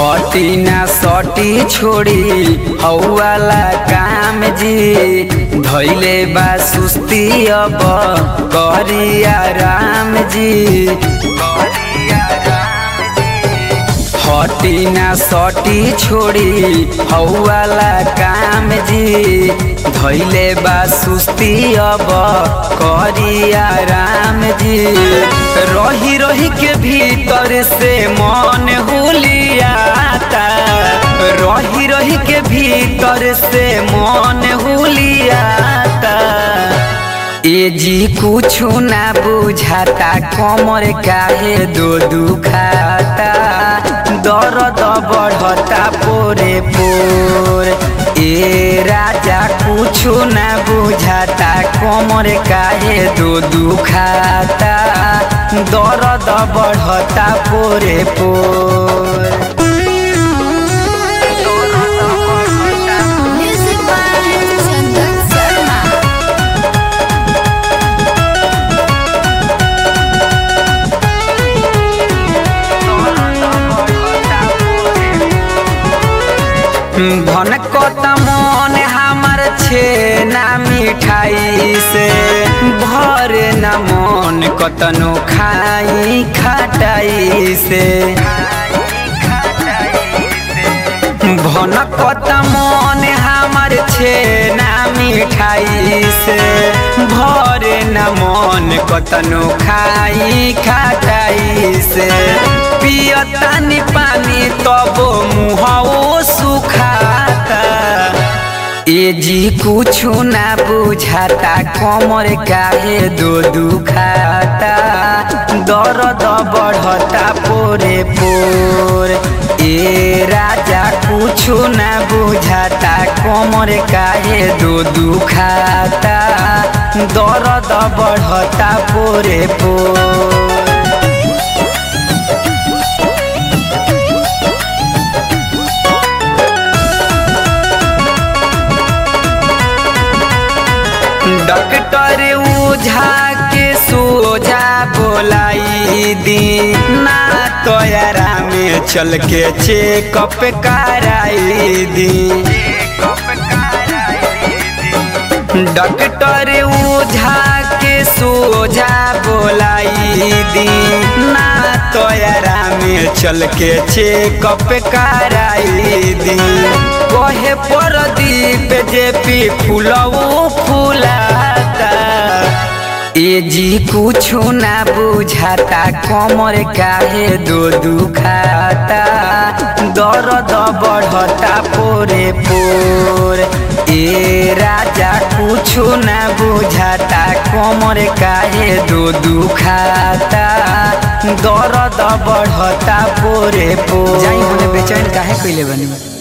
हटी ना सटी छोड़ी हौवाला काम जी धैले बा सुस्ती अब करिया राम जी हटी ना सटी छोड़ी हौवाला काम जी धैले बा सुस्ती अब करिया राम जी रही रही के भीतर से मन हुलियाता रही रही के भीतर से मन हुलियाता ए जी कुछ ना बुझाता कमर काहे दो दुखाता दर्द बढ़ता पोरे पोर ए राजा कुछ ना बुझाता कमर काहे दो दुखाता दर्द बढ़ता पोरे पोर Music by Chandan Sharma. भनकत मन हमर छे ना मिठाई से भर न मन कतनो खाई खटाई से भनकत मन हमर छे ना मिठाई से भर न मन कतनो खाई खटाई से पियतानी पानी तब मुहओ सुखाता ए जी कुछ ना बुझाता कमर काहे दो दुखाता दर्द बढ़ता पोरे पोर ए राजा कुछ ना बुझाता कमर काहे दो दुखाता दर्द बढ़ता पोरे पोर डॉक्टर ओझा के सोझा बोलाई दी ना तोयरा में चल के चेकअप कराई दी डॉक्टर ओझा के सोझा बोलाई दी ना तोयरा में चल के चेकअप कराई दी कहे परदीप जे पी फूलऊ फूलाता ए जी कुछ ना बुझाता कमर काहे दो दुखाता दर्द बढ़ता पोरे पोर ए राजा कुछ ना बुझाता कमर काहे दो दुखाता दर्द बढ़ता पोरे पोर जाई होने बेचैन काहे कइले बनी